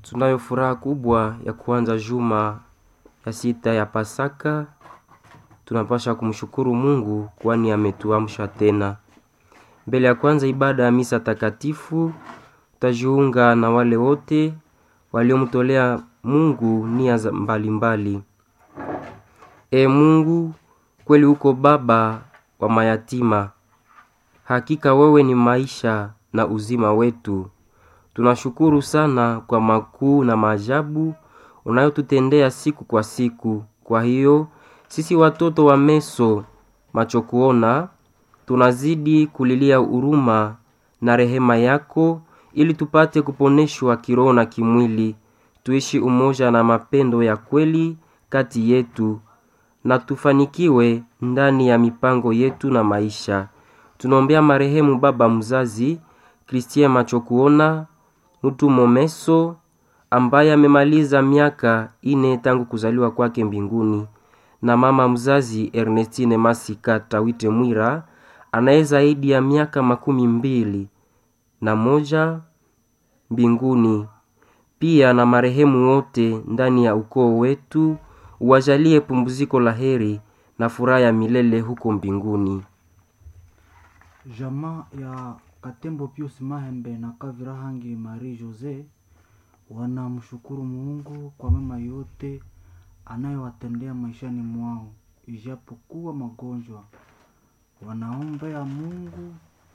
Tunayo furaha kubwa ya kuanza juma ya sita ya Pasaka. Tunapasha kumshukuru Mungu kwani ametuamsha tena. Mbele ya kwanza ibada ya misa takatifu, tutajiunga na wale wote waliomtolea Mungu nia za mbalimbali. E Mungu, kweli uko baba wa mayatima. Hakika wewe ni maisha na uzima wetu. Tunashukuru sana kwa makuu na maajabu unayotutendea siku kwa siku. Kwa hiyo sisi watoto wa Meso macho kuona tunazidi kulilia huruma na rehema yako, ili tupate kuponeshwa kiroho na kimwili, tuishi umoja na mapendo ya kweli kati yetu, na tufanikiwe ndani ya mipango yetu na maisha. Tunaombea marehemu baba mzazi Christien macho kuona mtu Momeso ambaye amemaliza miaka ine tangu kuzaliwa kwake mbinguni, na mama mzazi Ernestine Masika Tawite Mwira anaye zaidi ya miaka makumi mbili na moja mbinguni. Pia na marehemu wote ndani ya ukoo wetu, uwajalie pumziko la heri na furaha ya milele huko mbinguni. Jamaa ya Katembo Pius Mahembe na Kavira Hangi Marie Jose wanamshukuru Mungu kwa mema yote anayowatendea maishani mwao, ijapokuwa magonjwa. Wanaombea Mungu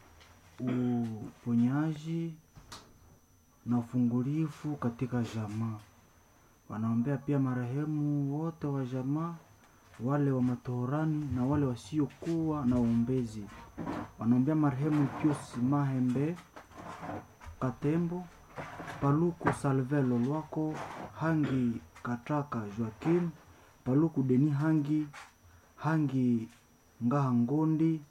uponyaji na ufungulifu katika jamaa. Wanaombea pia marehemu wote wa jamaa, wale wa matohorani na wale wasiokuwa na uombezi. Wanaombea marehemu Pius Mahembe Katembo, Paluku Salvelo Lwako, Hangi Kataka Joakim, Paluku Deni Hangi, Hangi Ngaha Ngondi,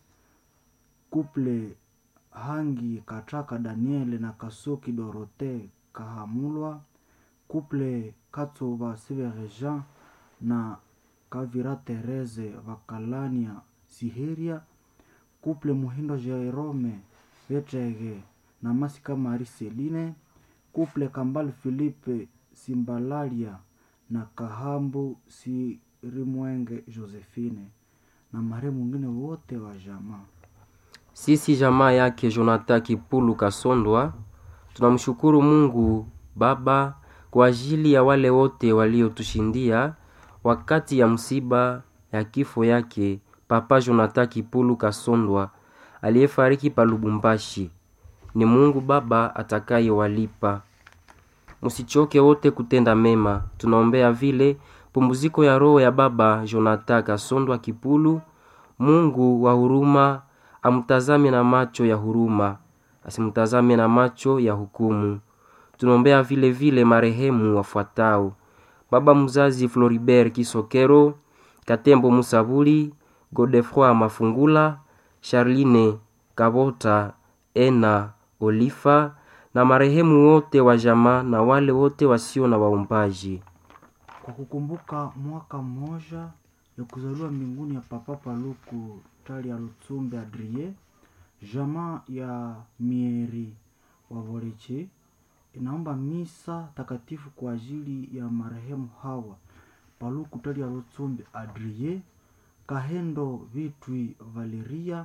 Kuple Hangi Kataka Daniele na Kasoki Dorote Kahamulwa, Kuple Katsuba Sivere Jean na Kavira Tereze Vakalania Siheria, Kuple Muhindo Jerome Vetrege na Masika Mari Seline, Kuple Kambal Philippe Simbalalia na Kahambu Sirimwenge Josephine na marehemu mwingine wote wa jamaa. Sisi jamaa yake Jonathan Kipulu Kasondwa tunamshukuru Mungu Baba kwa ajili ya wale wote waliotushindia wakati ya msiba ya kifo yake Papa Jonathan Kipulu Kasondwa aliyefariki pa Lubumbashi. Ni Mungu Baba atakayewalipa. Msichoke wote kutenda mema. Tunaombea vile pumziko ya roho ya Baba Jonathan Kasondwa Kipulu. Mungu wa huruma amtazame na macho ya huruma, asimtazame na macho ya hukumu. Tunaombea vile vile marehemu wafuatao: baba mzazi Floribert Kisokero, Katembo Musabuli, Godefroy Mafungula, Charline Kabota, Ena Olifa na marehemu wote wa jamaa na wale wote wasio na waombaji. Kwa kukumbuka mwaka mmoja ya kuzaliwa mbinguni ya Papa Paluku Tali ya Lutsumbe Adrie, jamaa ya Mieri wa Voleche inaomba misa takatifu kwa ajili ya marehemu hawa Paluku Tali ya Lutsumbe Adrie, Kahendo Vitwi Valeria,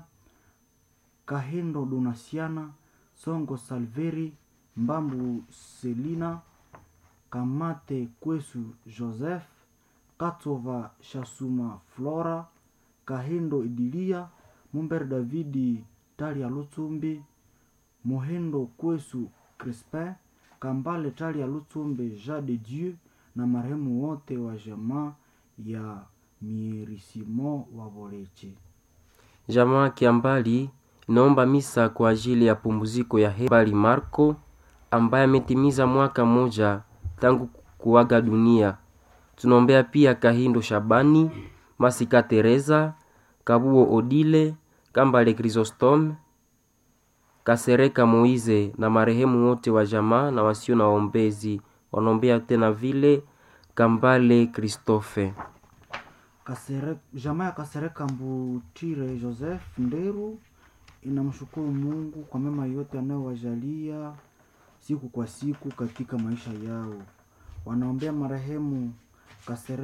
Kahendo Donasiana, Songo Salveri, Mbambu Selina, Kamate Kwesu Joseph, Katova Shasuma Flora, Kahindo Idilia, Mumber Davidi Talia Lutsumbi, Mohendo Kwesu Crispin, Kambale Talia Lutsumbe Jean de Dieu na marehemu wote wa jamaa ya Mierisimo wa Voleche. Jamaa Kiambali inaomba misa kwa ajili ya pumziko ya Hebali Marco ambaye ametimiza mwaka mmoja tangu kuaga dunia. Tunaombea pia Kahindo Shabani, Masika Teresa, Kabuo Odile, Kambale Chrysostome, Kasereka Moize na marehemu wote wa jamaa na wasio na waombezi. Wanaombea tena vile Kambale Christophe. Kasere, jamaa ya Kasereka Mbutire Joseph Nderu inamshukuru Mungu kwa mema yote anayowajalia siku kwa siku katika maisha yao. Wanaombea marehemu Kasere